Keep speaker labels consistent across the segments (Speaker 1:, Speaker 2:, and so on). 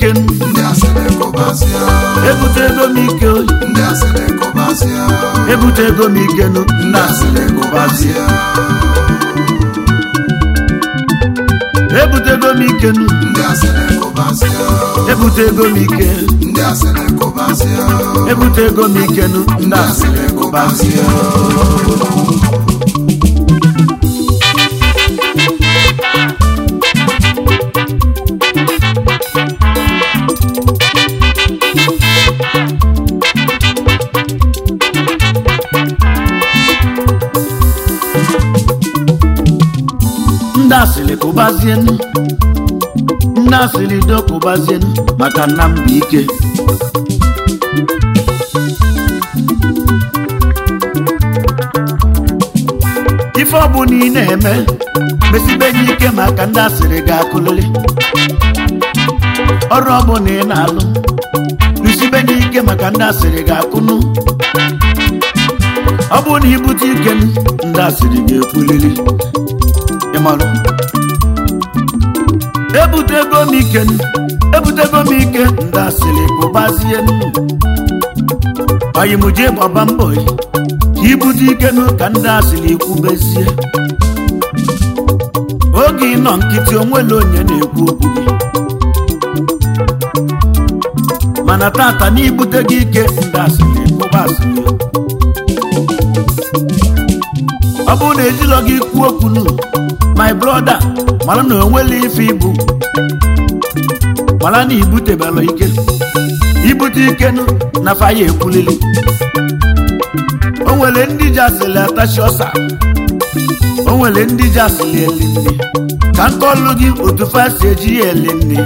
Speaker 1: ike
Speaker 2: ndị asịrị kụbasịa
Speaker 1: ebute ego m ike
Speaker 2: ndị asịrị kụbasịa
Speaker 1: ebute ego m ike nụ
Speaker 2: ndị
Speaker 1: nna
Speaker 2: asịrị kụbasịa
Speaker 1: ebute ego m ike nụ
Speaker 2: ndị asịrị kụbasịa
Speaker 1: ebute ego m ike
Speaker 2: ndị asịrị kụbasịa
Speaker 1: ebute ego m ike nụ
Speaker 2: ndị
Speaker 1: nna
Speaker 2: asịrị kụbasịa
Speaker 1: ndị asịrị kụbazienụ ndị asịrị do kụbazienụ maka nna m bụ ike ife ọbụla ị na-eme mesibenye ike maka ndị asịrị ga-akụlịrị ọrụ ọbụla ị na-alụ rụsibenye ike maka ndị asịrị ga-akụnụ ọ bụrụ na ibute ike nụ, ndị asịrị ga-ekwuliri ịmalụ ebutego m ike nụ, ebutego m ike ndị asịrị kụbazie nụ oyimuje gbaba mbọ yi, ka ibute ike nụ ka ndị asịrị kwubezie oge ị nọ nkịtị onwere onye na-ekwu okwu gị mana tata na ibute gị ike ndị asịrị kụba asịrị ọ bụrụ na ejilọ gị kwuo okwu nụ my brother mara na onwere ife ibu mara na ibutebela ike ibute ike nụ na faya ekwulili o nwere ndị ji asịrị atachi ọsa o nwere ndị ji asịrị eli nne ka nkọlụ gị otu fa si eji ya eli nne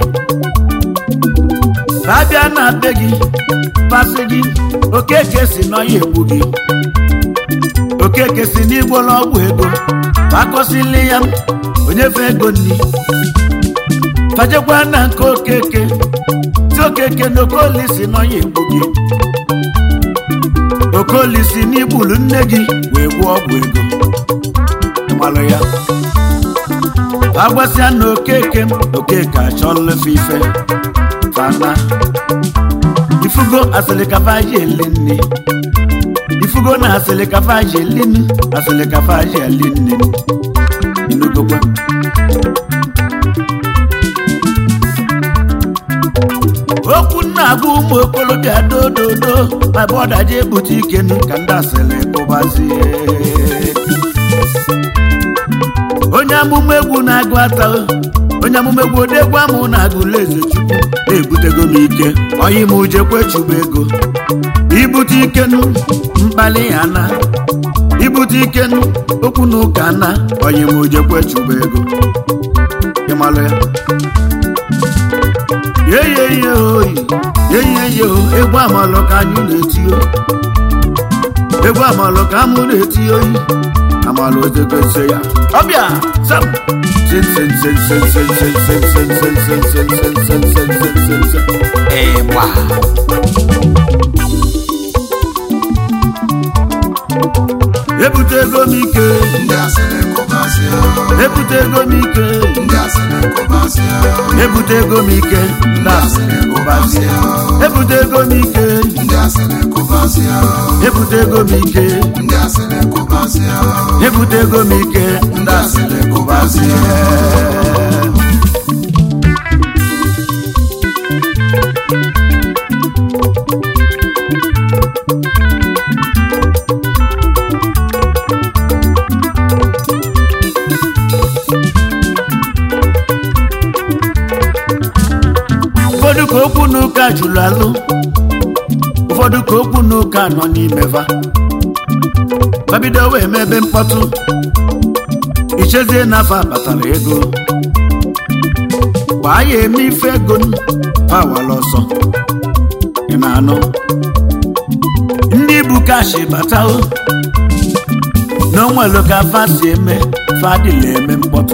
Speaker 1: ka abịa na be gị pasị gị okeke si n'ọya egbu gị okeke si n'igbola ọgwụ ego ma akọsili ya onye fe ego nni fajekwa na nke okeke ti okeke na okoli si n'ọnya egbu gị okoli si n'igbulu nne gị wee gwụọ ọgwụ ego malụ ya agbasịa na okeke okeke achọlụfe ife fana ifugo asịrị kafaji eli nne ifugo na asịrị kafaji eli nne asịrị kafaji eli nne inugokwa okwu na-agwa ụmụ okorobịa dododo ma bọda ji ebute ikenu ka ndị asịrị kụbazie onye amụma egwu na-agụ ata onye amụma egwu odegwu amụ na-agụla eze chukwu na-ebutego m ike oyi m ujekwe chụba ego ibute ikenu mkpali ya na ibute ikenu okwu na ụka na oyi m ujekwe chụba ego ịmalụ ya yeyeye oyi yeyeye o egwu amalụ ka anyị na-eti o egwu amalụ ka amụ na-eti oyi amalụ ozegoze ya ọbịa sam sen sen sen sen sen sen sen sen sen sen sen sen sen sen sen sen sen ịgba ebutego m ike
Speaker 2: ndị asịrị kụbasịa
Speaker 1: ebutego m ike
Speaker 2: ndị asịrị kụbasịa
Speaker 1: ebutego m ike ndị asịrị kụbasịa ebutego m ike
Speaker 2: ndị asịrị kụbasịa
Speaker 1: ebutego m ike
Speaker 2: ndị asịrị kụbasịa
Speaker 1: ebutego m ike ndị asịrị kụbasịa ụfọdụ ka okwu n'ụka jụrụ alụ ụfọdụ ka okwu n'ụka nọ n'imeva babido wee mebe mkpọtụ ichezie n'afọ abatara ego gbaa ya eme ife ego pawala ọsọ ị na-anụ ndị bụ kashi batao n'onwelu ka fa si eme fadịla eme mkpọtụ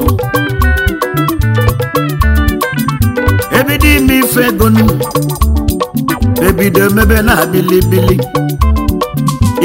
Speaker 1: ebido ime ife ego nu ebido emebe na abilibili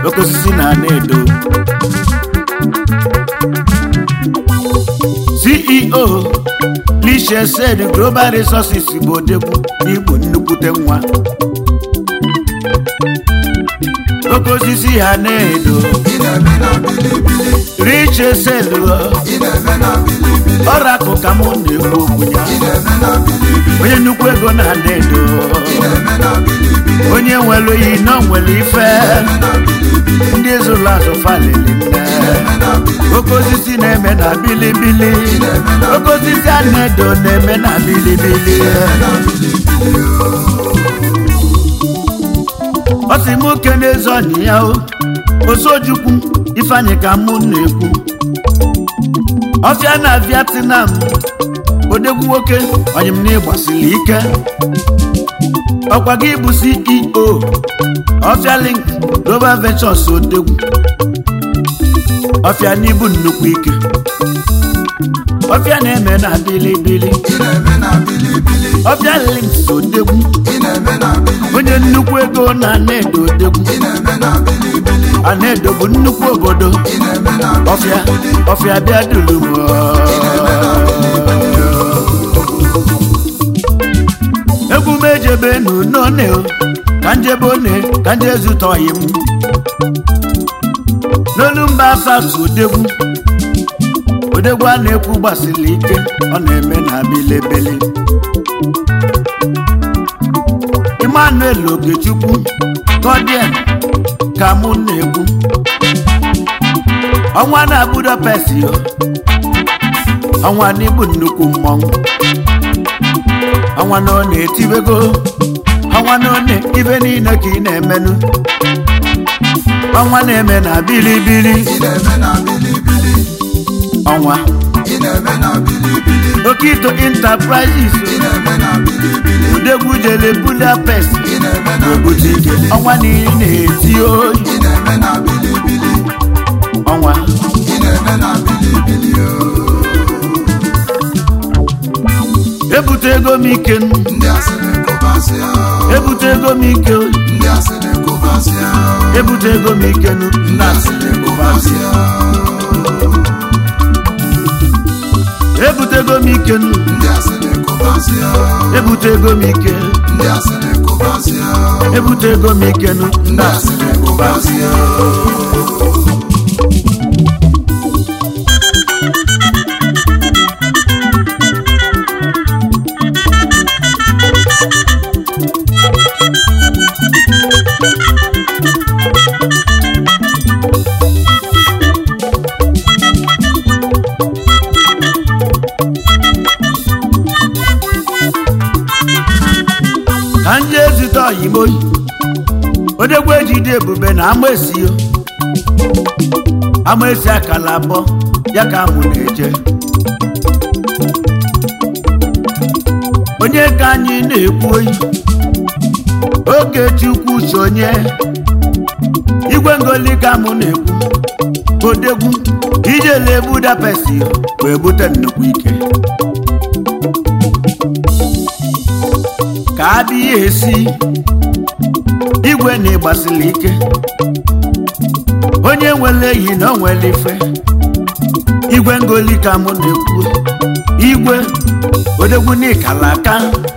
Speaker 1: oke osisi na na-edo ceo lishesed global resources bụ odegwu n'igbo nnukwute nwa oke osisi ha na-edo
Speaker 2: ị na-eme na bilibili
Speaker 1: richesed
Speaker 2: ị na-eme na bilibili
Speaker 1: ọrakụ ka mụ na-ekwu okwu ya
Speaker 2: ị na-eme na bilibili
Speaker 1: onye nnukwu ego na na-edo
Speaker 2: ị na-eme na bilibili
Speaker 1: onye nwere oyi na o nwere ife ndị ezụlụ azụ falili nne
Speaker 2: eme na bilibili
Speaker 1: oke osisi na-eme na bilibili oke osisi a na-edo na-eme na bilibili ọ sị m oke n'ezi ọnyị ya o osojukwu ifeanyị ka mụ na-ekwu ọfịa na vietnam odegwu nwoke ọnyị m na ịgbasiri ike ọkwa gị bụ ceo ọfịa link global ventures odegwu ọfịa n'ibu nnukwu ike ọfịa na-eme na bilibili
Speaker 2: ị na-eme na bilibili
Speaker 1: ọfịa links odegwu
Speaker 2: ị na-eme na bilibili
Speaker 1: onye nnukwu ego na ana-edo odegwu
Speaker 2: ị na-eme na bilibili
Speaker 1: ana-edo bụ nnukwu obodo
Speaker 2: ị na-eme na
Speaker 1: ọfịa ọfịa bịa duru m egwu m ejebe n'une ka njebe one ka nje zụta ọyị m n'olu mba asatụ odegwu odegwu a na-ekwu gbasiri ike ọ na-eme na bilebele emmanuel ogechukwu godien ka mụ na-ekwu ọnwa na budapest yo ọnwa n'igbu nnukwu mmọnwụ ọnwa na ọ na-etibego ọnwa na ọ na-ibe niile ka ị na-emenụ ọnwa na-eme na bilibili
Speaker 2: ị na-eme na bilibili
Speaker 1: ọnwa
Speaker 2: ị na-eme na bilibili
Speaker 1: okito enterprises
Speaker 2: ị na-eme na bilibili
Speaker 1: odegwu jele budapest
Speaker 2: ị na-eme na
Speaker 1: obodo ike
Speaker 2: bilibili
Speaker 1: ọnwa niile na-eti oyi
Speaker 2: ị na-eme na bilibili
Speaker 1: ọnwa
Speaker 2: ị na-eme na bilibili
Speaker 1: ebute ego m ike nụ,
Speaker 2: ndị asịrị kụbasịa
Speaker 1: ebute ego m ike oyi
Speaker 2: ndị asịrị kụbasịa
Speaker 1: ebute ego m ike nụ,
Speaker 2: ndị asịrị kụbasịa
Speaker 1: ebute ego m ike nụ,
Speaker 2: ndị asịrị kụbasịa
Speaker 1: ebute ego m ike
Speaker 2: ndị asịrị kụbasịa
Speaker 1: ebute ego m ike nụ,
Speaker 2: ndị asịrị kụbasịa
Speaker 1: ka m jee zute oyimoyi odegwu ejide ebube na amaesi o amaesi akala abụọ ya ka mụ na-eje onye ka anyị na-ekwu oyi oge chukwu sonye igwe ngoli ka mụ na-ekwu odegwu ijele budapest wee bute nnukwu ike ka abịa esi igwe na ịgbasiri ike onye nwere eyi na o nwere ife igwe ngoli ka mụ na-ekwu igwe odegwu n'ikala aka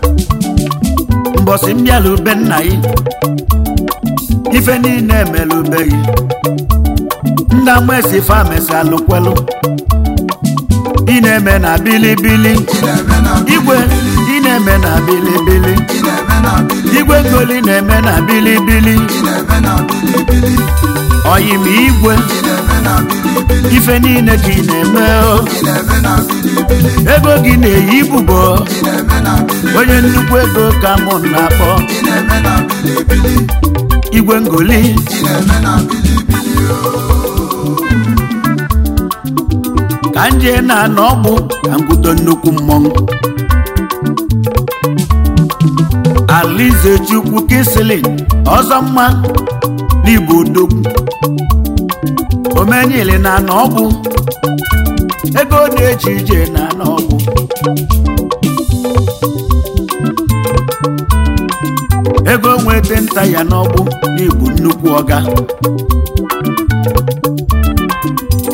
Speaker 1: mbọsị mbịala ube nna gị ife niile emelubeghị ndị amaesi famesi alụkwelu ị na-eme na bilibili
Speaker 2: ị na-eme na
Speaker 1: igwe ị na-eme na bilibili
Speaker 2: ị na-eme na bilibili
Speaker 1: igwe ngoli na-eme na bilibili
Speaker 2: ị na-eme na bilibili
Speaker 1: ọyịm igwe
Speaker 2: ị na-eme na bilibili
Speaker 1: ife niile ka ị na-eme o.
Speaker 2: ị na-eme na bilibili
Speaker 1: ego gị na-eyi ibubo
Speaker 2: ị na-eme na bilibili
Speaker 1: onye nnukwu ego ka mụ na-akpọ
Speaker 2: ị na-eme na bilibili
Speaker 1: igwe ngoli
Speaker 2: ị na-eme na bilibili
Speaker 1: ka nje na-anọ ọgbụ ka ngwudo nnukwu mmọnwụ alize chukwu kisilin ọzọ mma n'igbo odogwu omenyili na anọ ọgbụ ego na-eji ije na anọ ọgbụ ego nwete nta ya n'ọgbụ n'igbo nnukwu ọga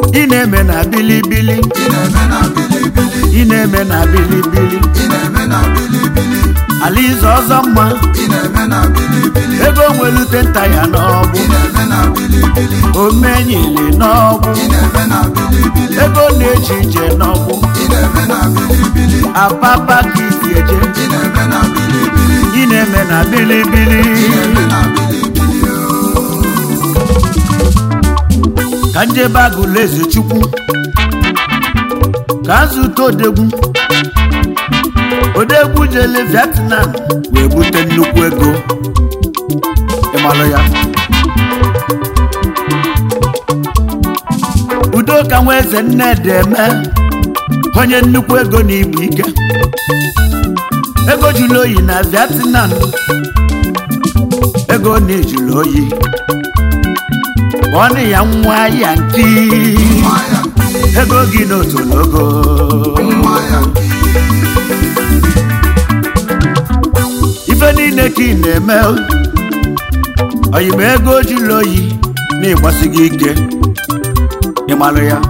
Speaker 1: ị na-eme na bilibili
Speaker 2: ị na-eme na bilibili
Speaker 1: ị na-eme na bilibili
Speaker 2: ị na-eme na bilibili
Speaker 1: alize ọzọ mma
Speaker 2: ị na-eme na bilibili
Speaker 1: ego nwelute nta ya n'ọgbụ
Speaker 2: ị na-eme na bilibili
Speaker 1: omenyili n'ọgbụ
Speaker 2: ị na-eme na bilibili
Speaker 1: ego na-eji ije n'ọgbụ
Speaker 2: ị na-eme na bilibili
Speaker 1: apapa ka isi eje
Speaker 2: ị na-eme na bilibili
Speaker 1: ị na-eme na bilibili
Speaker 2: ị na-eme na bilibili
Speaker 1: ka njebe agụla eze chukwu ka nzute odegwu odegwu jele vietnam wee bute nnukwu ego ịmalụ ya udo ka nwa eze nnedi eme onye nnukwu ego na igbu ike ego jụrụ oyi na vietnam ego na-ejụrụ oyi ọnụ ya nwa ya nki
Speaker 2: nwa ya
Speaker 1: ego gị n'otologo
Speaker 2: nwa ya
Speaker 1: ife niile ka ị na-eme oyima ego jụrụ oyi na-ịgbasi gị ike ịmalụ ya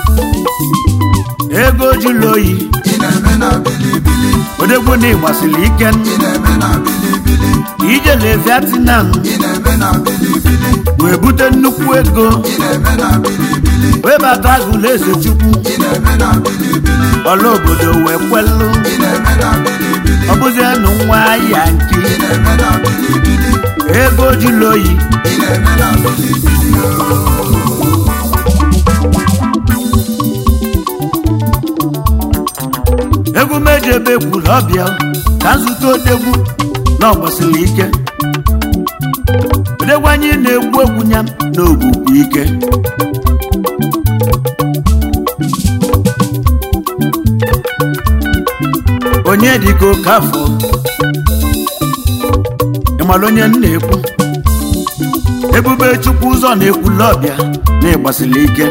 Speaker 1: ego jụrụ oyi
Speaker 2: ị na-eme na bilibili
Speaker 1: odegwu na ịgbasiri ike
Speaker 2: ị na-eme na bilibili
Speaker 1: ijele vietnam
Speaker 2: ị na-eme na bilibili
Speaker 1: wee bute nnukwu ego
Speaker 2: ị na-eme na bilibili
Speaker 1: wee bata agụla eze chukwu
Speaker 2: ị na-eme na bilibili
Speaker 1: ọla obodo wee kwelụ
Speaker 2: ị na-eme na bilibili
Speaker 1: ọ bụzienụ nwa ya nki
Speaker 2: ị na-eme na bilibili
Speaker 1: ego jụrụ oyi
Speaker 2: ị na-eme na bilibili
Speaker 1: egwu meji ebe kwuru ọbịa ka nzute odegwu na ọgbasiri ike odegwu anyị na-egwu egwu ya na ogwugwu ike onye dịka oke afọ ịmara onye m na-ekwu ebube chukwu ụzọ na-ekwula ọbịa na ịgbasiri ike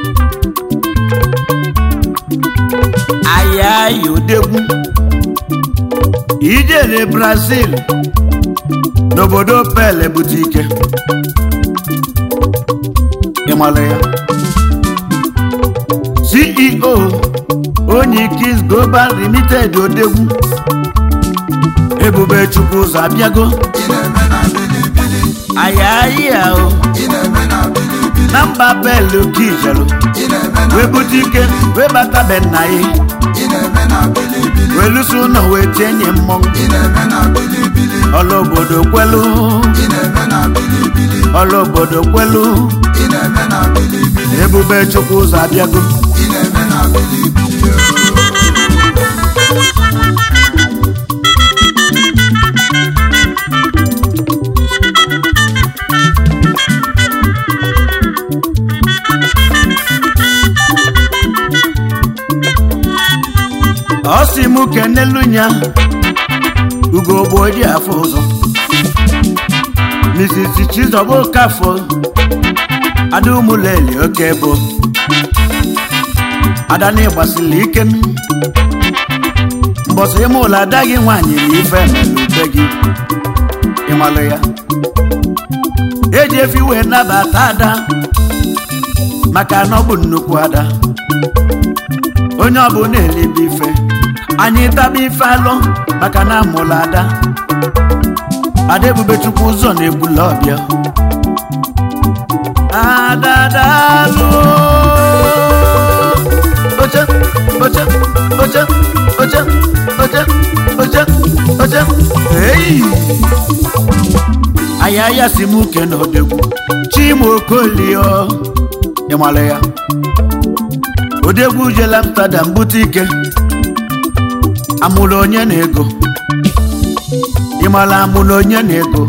Speaker 1: ayayi odegwu ijele brazil n'obodo pele bute ike ịmara ya ceo onye kis global limited odegwu ebube chukwu ụzọ abịago
Speaker 2: ị na-eme na bilibili
Speaker 1: ayayi ahụ
Speaker 2: ị na-eme na bilibili
Speaker 1: na mba pele ka ijelu
Speaker 2: ị na-eme na
Speaker 1: wee bute ike wee bata be nna ya
Speaker 2: ị na-eme na bilibili
Speaker 1: wee lụso ụlọ wee tienye mmọnwụ
Speaker 2: ị na-eme na bilibili
Speaker 1: ọla obodo kwelu
Speaker 2: ị na-eme na bilibili
Speaker 1: ọla obodo kwelu
Speaker 2: ị na-eme na bilibili
Speaker 1: ebube chukwu ụzọ abịago
Speaker 2: ị na-eme na bilibili
Speaker 1: ọ sị mụ kenelu nya ugogbo ji afọ ụzọ Mrs. Chizoba Okafọ ada ụmụleli oke bụ ada na ịgbasiri ike mbọsị ime ụlọ ada gị nwaanyị na ife melute gị ịmalụ ya eji efi wee nabata ada maka na ọ bụ nnukwu ada onye ọbụla elibe ife anyị taba ife alụ maka na amụla ada ada ebube chukwu ụzọ na-egbula ọbịa adadalụ oche oche oche oche oche oche oche eyi ayaya si m uke na odegwu chima okolio ịmala ya odegwu jela amsterdam bute ike amụrụ onye na ego ịmala amụrụ onye na ego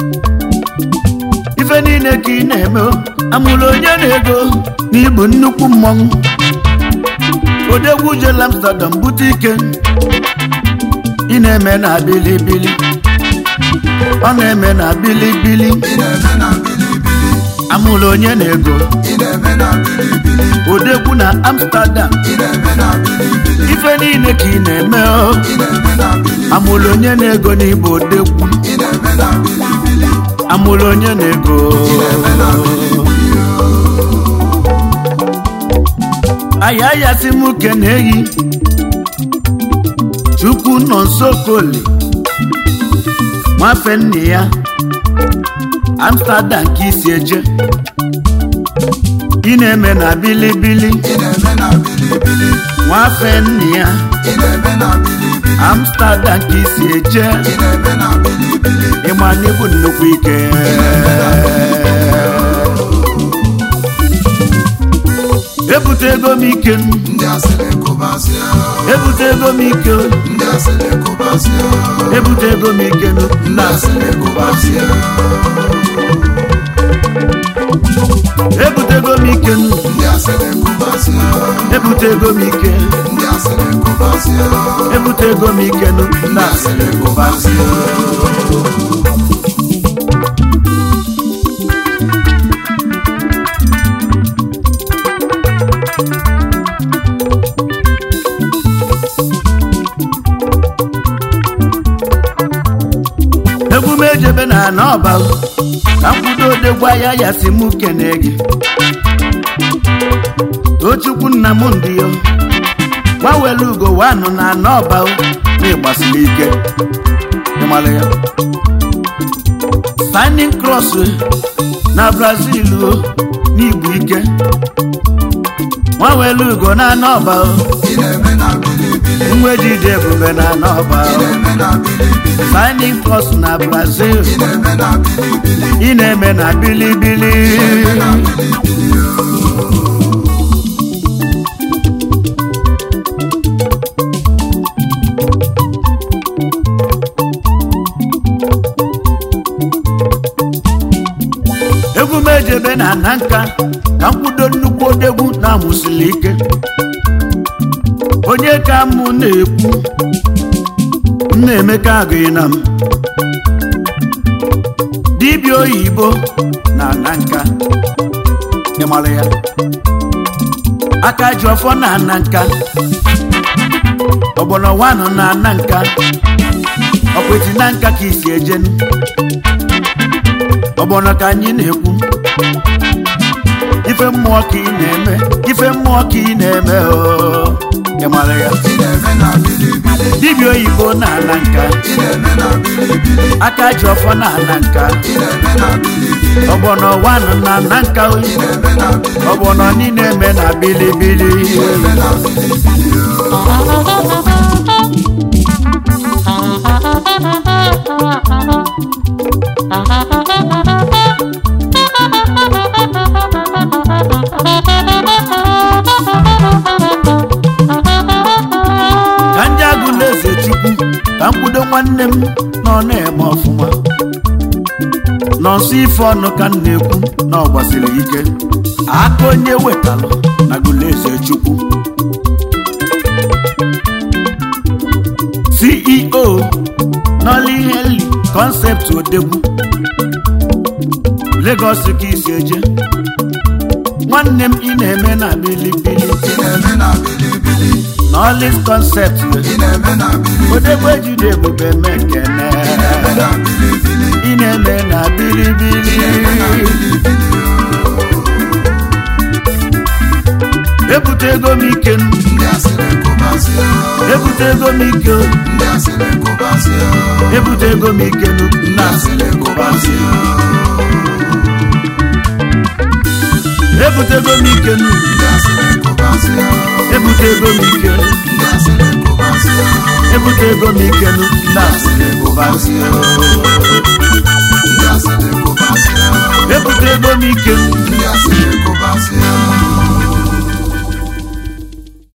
Speaker 1: ife niile ka ị na-eme o, amụrụ onye na ego na igbu nnukwu mmọnwụ odegwu jela amsterdam bute ike ị na-eme na bilibili ọ na-eme na bilibili
Speaker 2: ị na-eme na bilibili
Speaker 1: amụrụ onye na ego
Speaker 2: ị na-eme na bilibili
Speaker 1: odegwu na amsterdam
Speaker 2: ị na-eme na bilibili
Speaker 1: ife niile ka ị na-eme o
Speaker 2: ị na-eme na bilibili
Speaker 1: amụrụ onye na-ego n'ịbụ odegwu
Speaker 2: ị na-eme na bilibili
Speaker 1: amụrụ onye na-ego
Speaker 2: ị na-eme na bilibili
Speaker 1: ayayasị m kene eyi chukwu nọ nso koli nwafe nne ya amsterdam ka isi eje ị na-eme na bilibili
Speaker 2: ị na-eme na bilibili
Speaker 1: nwafe nne ya
Speaker 2: ị na-eme na bilibili
Speaker 1: amsterdam ka isi eje
Speaker 2: ị na-eme na bilibili
Speaker 1: ịma n'ịbụ nnukwu ike ebutego m ike m
Speaker 2: ndị asịrị kụbasịa
Speaker 1: ebutego m ike
Speaker 2: ndị asịrị kụbasịa
Speaker 1: ebutego m ike
Speaker 2: ndị
Speaker 1: nna
Speaker 2: asịrị kụbasịa
Speaker 1: ebutego m ike m
Speaker 2: ndị asịrị kụbasịa
Speaker 1: ebutego m ike
Speaker 2: ndị asịrị kụbasịa
Speaker 1: ebutego m ike nna
Speaker 2: ndị asịrị kụbasịa
Speaker 1: egwu m ejebe na n'ọba ka mkwudo odegwa ya ya si mụ kene gị tochukwu nna m ndị yo gbanwere ugo wanụ na n'ọba n'ịgbasiri ike ịmara ya signing cross na brazil o n'igbu ike gbanwere ugo na n'ọba
Speaker 2: ị na-eme na bilibili
Speaker 1: nwejide ebube na n'ọba
Speaker 2: ị na-eme na bilibili
Speaker 1: signing cross na brazil
Speaker 2: ị na-eme na bilibili
Speaker 1: ị na-eme na bilibili
Speaker 2: na bilibili
Speaker 1: egwu m ejebe na na nka ka mkwudo nnukwu odegwu na-amụsili ike onye ka mụ na-ekwu nna emeka agụghị na m dibịa oyibo na na nka ịmara ya aka ji ọfọ na na nka ọgbọnọ wanụ na na nka ọkweti na nka ka isi ejenu ọgbọnọ ka anyị na-ekwu ife mmụọ ka ị na-eme ife mmụọ ka ị na-eme oo ị mara ya
Speaker 2: ị na-eme na bilibili
Speaker 1: dibịa oyibo na-ana nka
Speaker 2: ị na-eme na bilibili
Speaker 1: aka ji ọfọ na-ana nka
Speaker 2: ị na-eme na bilibili
Speaker 1: ọgbọnọ wanụ na-ana nka
Speaker 2: ị na-eme na bilibili
Speaker 1: ọgbọnọ niile eme na bilibili
Speaker 2: ị na-eme na bilibili
Speaker 1: ka ndị agụla eze chukwu ka mkwudo nwanne m nọ na-eme ọfụma nọ nso ife ọnụ ka m na-ekwu na ọ gbasiri ike aka onye wetalụ na agụla eze chukwu ceo nọli heli kọnsept odegwu Lagos ka isi eje nwanne m ị na-eme na bilibili
Speaker 2: ị na-eme na bilibili
Speaker 1: Nọlis kọnsept
Speaker 2: ị na-eme na bilibili
Speaker 1: odegwu ejide ebube mekene
Speaker 2: ị na-eme na bilibili
Speaker 1: ị na-eme na bilibili ebutego m ike m
Speaker 2: ndị asịrị kụbasịa
Speaker 1: ebutego m ike m,
Speaker 2: ndị asịrị kụbasịa
Speaker 1: ebutego m ike m
Speaker 2: ndị
Speaker 1: na
Speaker 2: asịrị kụbasịa
Speaker 1: ebutego m ike m
Speaker 2: ndị asịrị kụbasịa
Speaker 1: ebutego m ike m
Speaker 2: ndị asịrị kụbasịa
Speaker 1: ebutego m ike m na
Speaker 2: asịrị kụbasịa ndị asịrị kụbasịa
Speaker 1: ebutego m ike m